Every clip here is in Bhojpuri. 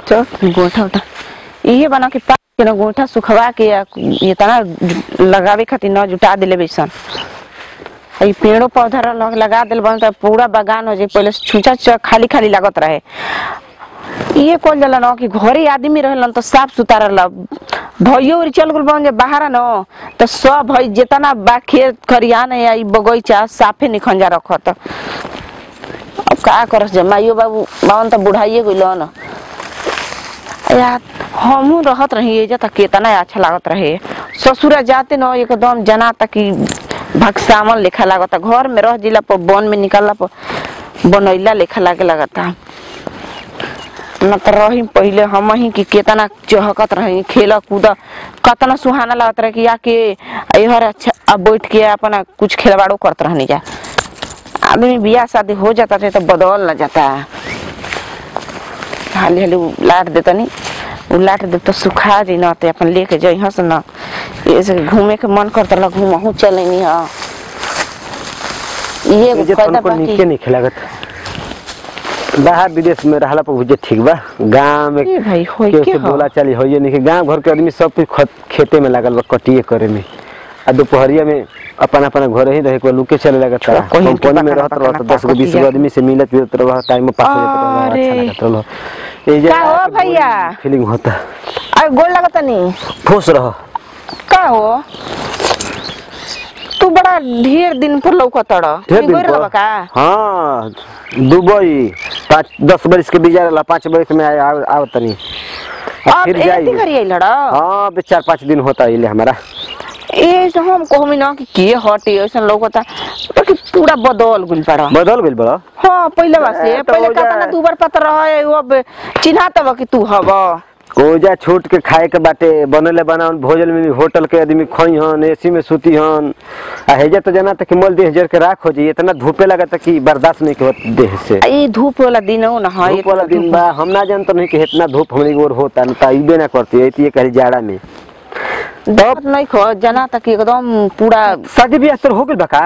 चल गोठा उठा इहे बना के पाक के ना गोठा सुखवा के या ये तना लगावे खातिर न जुटा देले बैसन ई पेड़ो पौधा लग लगा दिल बन त पूरा बागान हो जाए पहले से छूचा छूचा खाली खाली लागत रहे ये कल जाला न कि घरे आदमी रहलन तो साफ सुथरा रहला भइयो उरी चल गेल बन जे बाहर न तो सब भई जितना बा खेत खरियान या ई बगीचा साफे निखंजा रखत अब का करस जे माइयो बाबू बावन त बुढ़ाइए गइल न यार हमहू रहत रही एजा तक केतना अच्छा लागत रहे ससुरा जाते न एकदम जना तक कि भक्सामन लेखा लागता घर में रह जिला पर वन में निकलला पर बनैला लेखा लागे लगता न त रही पहिले हम ही कि केतना चहकत रही खेल कूद कतना सुहाना लगत रहे कि आके हर अच्छा अब बैठ के अपना कुछ खिलवाड़ो करत रहनी जा आदमी बियाह शादी हो जाता थे तो बदल न जाता हाली हाली उ लाट देता नी उ लाट दे तो सुखा जी न ते अपन लेके जाइ हस न ऐसे घूमे के मन करता ला घूमहू चलेनी ह ये मुझे फायदा तनको नीके बाकी नहीं लागत बाहर विदेश में रहला पर मुझे ठीक बा गांव में ए भाई होई केहू के से ह बोला चाली होइए नहीं कि गांव घर के आदमी सब कुछ खत- खेते में लागल बा कटिए करे में आ दोपहरिया में अपन अपन घर ही रहे के लुके चले लगत छोड़ा, कोई इनके कंपनी में पकड़ा रहत पकड़ा रहत दस गो बीस गो कटिया। आदमी से मिलत जुलत रह टाइम में पास हो जात रह अच्छा अरे। लगत रह ए का हो भैया? फीलिंग होता अरे गोल लगता नी खुश रह का हो तू बड़ा ढेर दिन पर लौकत रह ढेर तू दिन गोर पर? लगा का हाँ दुबई पाँच दस बरिस के बीजा रहला पाँच बरिस में आय- आव आव तनी आ अब फिर एती जाई करी आइल रह हाँ अबे चार पाँच दिन होता इले हमारा ए से हम कहमी ना कि के हटे ऐसा लौकता बाकी पूरा बदल गुल पड़ा बदल गइल बड़ा हाँ पहले बा से ए, तो पहले हो का जाए। ना दू बार पता रहे अब चिन्हा तब कि तू हव ओजा छूट के खाए के बाटे बनले बनावन भोजन में होटल के आदमी खोई हन एसी में सूती हन आ हेजा तो जाना कि मल देह जर के राख हो जाई इतना धूपे लगता कि बर्दाश्त नहीं होत देह से ई धूप वाला दिन हो ना हाँ धूप वाला दिन बा हम ना जानत नहीं कि इतना धूप हमनी की ओर होता न ता इबे ना करती है ये कहीं जाड़ा में तब नहीं खो जना तक एकदम पूरा शादी ब्याह तो हो गइल बा का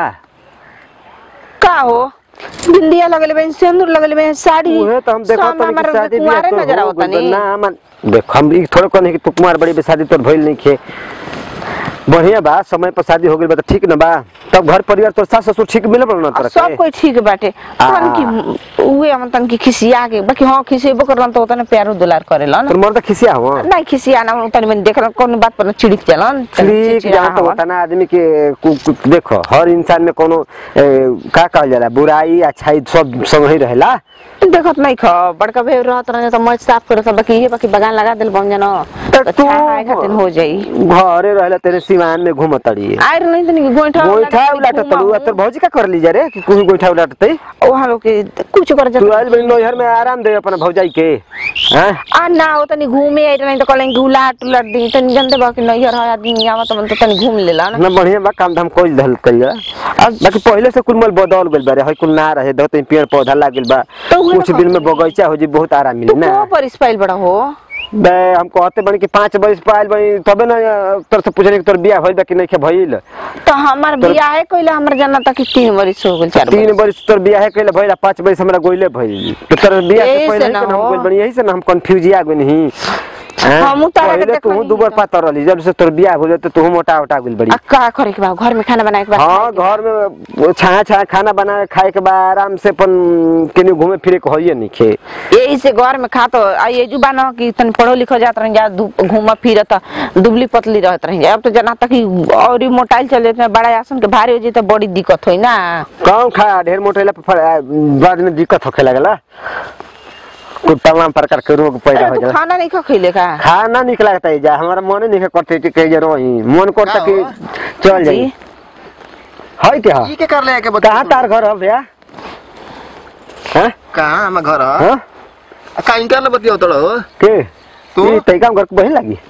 का हो बिंदिया लगले बे सिंदूर लगले बे साड़ी उहे तो हम देखत सब तनी कि हमार शादी ब्याह कुंवारे तो नजर हो आवता गइल बा। नी ना मन देख हम ई थोड़े कहने कि तू कुमार बड़ी बे शादी तोर भइल नहीं खे बढ़िया बा समय पर शादी हो गइल बा तो ठीक न बा तब घर परिवार तोर सास ससुर ठीक मिले बा ना और तोरा सब के? कोई ठीक बाटे आ। तन की उहे हम तन की खिसिया के बाकी हां खिसेबो करलन तो तने प्यारो दुलार करेला तोर ना मर्द खिसिया हो नहीं खिसिया ना तनी मन देखल कौन बात पर चिड़िक चलन ठीक जहाँ तो होता ना आदमी के कु- कु- देखो हर इंसान में कोनो ए, का कहल जाला बुराई अच्छाई सब संग ही रहेला देखत नहीं ख बड़का भे रहत रहे तो मज साफ करत बाकी ये बाकी बगान लगा दिल बन जानो तो तो तू खाए खातिर हो जाई घरे रहेला तेरे सिवान में घूमतड़ी आयर नहीं तनी गोइठा गोइठा उलाटत तड़ू आ तोर भौजी का कर ली जा रे कि कोई गोइठा उलाटतई वहां लोग के कुछ कर तू जात आइल बड़ी नैहर में आराम दे अपना भौजाई के हैं आ ना हो तनी घूमे आई नहीं तो कलेंगे उलाट उलाट दी तनी जानते बा कि नहीं है आदमी आवत मन तो तनी घूम लेला ना ना बढ़िया बा काम धाम कोई धल कइला अब बाकी पहले से कुल मल बदल गइल बा रे हई कुल ना रहे दो तीन पेड़ पौधा लाग गइल बा तो उहे कुछ ना दिन में बगीचा हो जी बहुत आराम मिली तू ना को पर स्पाइल बड़ा हो बे हम कहते बनी कि पाँच बरिस पाइल बनी तबे ना तोर से पूछने कि तोर बियाह भइल बा कि नहीं भइल तो हमार बियाह कइला हमर जाना तक कि तीन बरिस हो गेल चार तीन बरिस बरिस तोर बियाह कइले भइल आ पाँच बरिस हमरा गोइले भइल तो तोर बियाह से यही पहले से ही ना के ना हम हो। गोइल बनी यही से ना हम कंफ्यूज आ गइल ही हमहू तारा के पहले तू देखनी दुबर है। पातर रहली जब से तोर बियाह हो जाते तू मोटा मोटा गइल बड़ी आ का करे के बा घर में खाना बनाए के बा हाँ घर में छाया छाया खाना बना खाए के बाद आराम से अपन केनी घूमे फिरे के होइए नहीं खे यही से घर में खा तो आ ये जुबा ना कि तनी पढ़ो लिखो जात रह जा घूमा फिरत दुबली पतली रहत रह जा अब तो जना तक कि और ही मोटाइल चल जाते बड़ा आसन के भारी हो जाए तो बड़ी दिक्कत होई ना कौन खा ढेर मोटेला पर फर- बाद में दिक्कत होखे लगला कुछ तमाम प्रकार के रोग पैदा अरे हो तू जाला खाना नहीं खा खइले का खाना निक लगता है जा हमारा मन नहीं करते कि कहीं रही मन करता का कि हो? चल जाई जी। है क्या ई के कर ले के बता कहाँ तार घर है भैया हैं कहाँ हम घर ह हाँ का इंटर ले बतियो तड़ो के तू? तू तई काम घर के बहिन लगी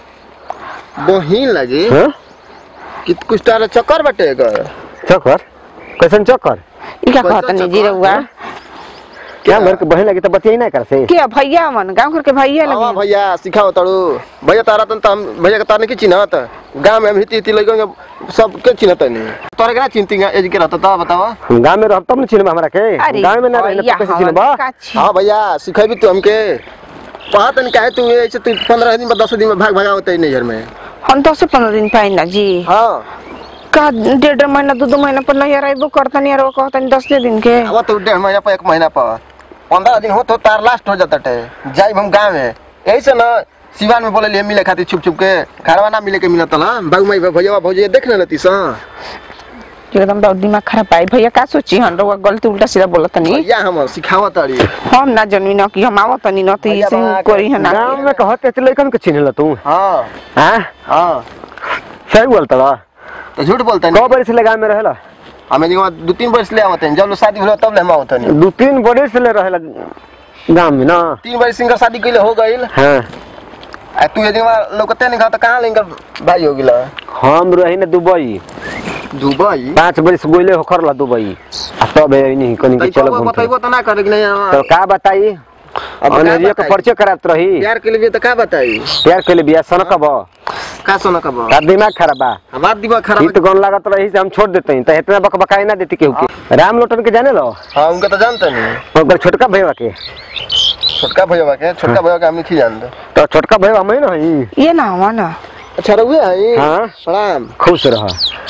बहिन लगी हाँ कि कुछ तारा चक्कर बटे कर चक्कर कैसन चक्कर ई का पैसा कहत नहीं चक्कर, जी रहुआ हाँ? क्या घर के बहिन लगी तो बतियाई ना कर से के भैया मन गांव घर के भैया आवा लगे भैया सिखाओ तड़ू भैया तारा तन हम भैया के तारने की चिन्हत गांव में हम हिती हिती लगे सबके चिन्हत नहीं तोरे के ना चिंती एज के रहता था बतावा हम गांव में रह तब न चिन्हब हमरा के अरे गांव में ना रहे भैया तो कैसे हमन चिन्हब का छी। हाँ भैया सिखेबी तू हमके कहा तनी काहे तू ऐसे तू पंद्रह दिन में दस दिन में भाग भागा होते नैहर में हम दस से पंद्रह दिन पाई ना जी हाँ का डेढ़ डेढ़ महीना दो दो महीना पर नहीं अरेबो करतनी और वो कहतनी दस दिन के अब तो डेढ़ महीना पर एक महीना पर पंद्रह दिन हो तो तार लास्ट हो जाता टे जाइब हम गाँव में यही से ना सिवान में बोले लिए मिले खातिर छुप छुप के घरवा ना मिले के मिलत ला बाबू माई भैया भौजी देख ले लती सा एकदम बहुत दिमाग खराब पाई भैया का सोची हन रउआ गलती उल्टा सीधा बोलत नहीं भैया हम सिखावा तारी हम ना जनवी न कि हम आवत नहीं न तो भैया इसे बना कोरी हन गाँव में कहते थे लड़कन के चिन्ह तू हाँ हाँ हाँ सही बोलता बा तो झूठ बोलते कौ नहीं बड़े से लगा में रहेला हमें जो दो तीन वर्ष ले आवते हैं जब लोग शादी होला तब ले हम आवते नहीं दू तीन बड़े से ले रहेला गाँव में ना तीन वर्ष सिंगर शादी कैले हो गई हाँ आ तू यदि वहाँ लोकते नहीं खाता कहाँ लेंगे भाई हो गिला हम रही ना दुबई दुबई पाँच बरिस गोले हो खरला दुबई आ तब है नहीं कनी के चलो घूम बताइबो तो ना करे कि नहीं तो हाँ। का बताई अब का अनहरिया के बताई? परिचय करात रही प्यार के लिए तो का बताई प्यार के लिए बिया सनक बा का सोना का बा का दिमाग खराब बा हमार दिमाग खराब हित गन लागत रही से हम छोड़ देते हैं तो इतना बक बकाई ना देती केहू के राम लोटन के जाने लो हाँ उनका तो जानते नहीं ओकर छोटका भैया के छोटका भैया के छोटका भैया के हम नहीं जानते तो छोटका भैया हम ना हई ये ना हुआ ना अच्छा रहुए हैं हाँ। प्रणाम खुश रह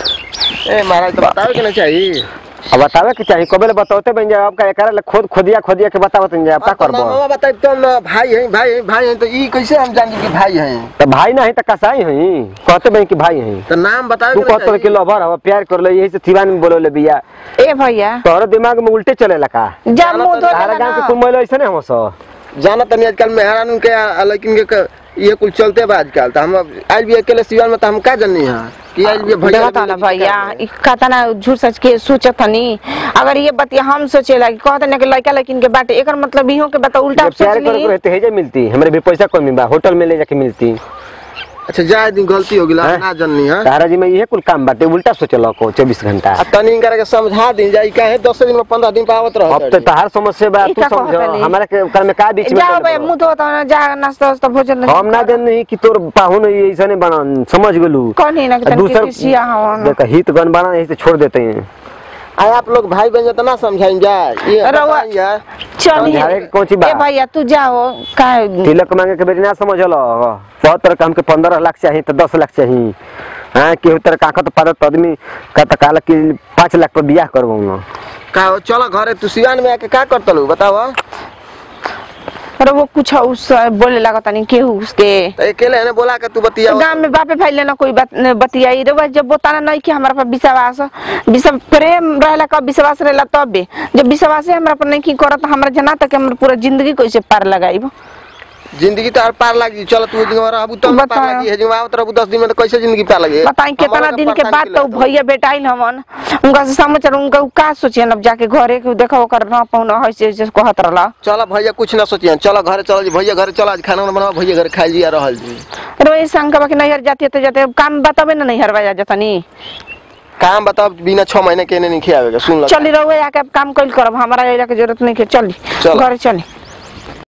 ए महाराज तो बतावे के नहीं चाहिए अब बतावे के चाहिए कबे बताते बन जाए आपका एकरा ले खुद खुदिया खुदिया के बतावत जाए आप का करबो मामा बताई तुम ना भाई हैं भाई हैं भाई हैं तो ई कैसे हम जान कि भाई हैं तो भाई नहीं तो कसाई हई कहते बन कि भाई हई तो नाम बतावे तू के नहीं कहते कि चाहिए। लवर हवा प्यार कर ले यही से थीवान में बोले बिया ए भैया तोहरे दिमाग में उल्टे चलेला का जा मुंह धो तारा गांव के कुल महिला ऐसे नहीं हम सब जाना तनी आजकल मेहरान के आ, लेकिन के क- ये कुल चलते बा आजकल तो हम आज भी अकेले सिवान में तो हम का जाननी है कि आज भी भैया देखा ना भैया इ कहता ना झूठ सच के सोचत हनी अगर ये बतिया हम सोचेला कि कहता ना कि लड़का लेकिन के बाटे एकर मतलब इहो के बता उल्टा जब प्यार सोच करे ली रहते है जे मिलती हमरे भी पैसा कमी बा होटल में ले जाके मिलती अच्छा जाए दिन गलती हो गिला हैं? ना जाननी है तारा जी में ये कुल काम बाटे उल्टा सोचल को चौबीस घंटा आ तनी इनकरा के समझा दी जाई काहे 10 दिन में 15 दिन पे आवत अब तो रहत तहार समस्या बा ई तू का समझ कहता नहीं? हमारा के ओकर में का बीच में जाओ चल भैया बा? मुंह धो ना जा नाश्ता वास्ता भोजन हम ना जान नहीं कि तोर पाहुन ऐसा नहीं बना समझ गेलू कौन है ना कि तनिक किसिया हवन। देख हित गन बना यही से छोड़ देते हैं आ आप लोग भाई बहन तो ना समझाइन जाए ये रउआ- बताइए यार चल समझावे के कौन ची बा? ए भैया तू जाओ का तिलक मांगे के बेटी ना समझल बहुत तरह के हमके पंद्रह लाख चाहिए तो दस लाख चाहिए हाँ केहू तरह काकत पादत आदमी का तो कहला कि पाँच लाख पर बियाह करबो ना का हो, चलो घरे तू सिवान में आके का करतलू बताओ अरे वो कुछ उस बोले लगा तनी केहू उसके तो अकेले है बोला के तू बतिया गांव में बापे भाई लेना कोई बात न बतियाई रे जब बताना नहीं कि हमारा पर विश्वास विश्व प्रेम रहला कब विश्वास रहला तब भी जब विश्वास है हमरा पर नहीं की करत हमरा जना तक हमर पूरा जिंदगी कैसे पार लगाइब जिंदगी तो और पार लगी चलो तू दिन रहबू तब पार बताओ। लगी है जो आवत रहबू 10 दिन में तो कैसे जिंदगी पार लगी बताई कितना हमारा दिन के परेशानी बाद तो लगता। भैया बेटाइल हमन उनका से समाचार उनका उ का सोचियन अब जाके घरे के देखो ओकर ना पौना है से से कहत रहला चलो भैया कुछ ना सोचिए चलो घरे चलो जी भैया घरे चलो आज खाना बनाओ भैया घरे खाई लिया रहल जी रे शंका के नैहर जाती है तो जाते काम बताबे ना नैहर बजा जतनी काम बताओ बिना छह महीने के नहीं खियावेगा सुन लो चली रहो आके अब काम कल करब हमारा एला के जरूरत नहीं के चली चलो। घरे चली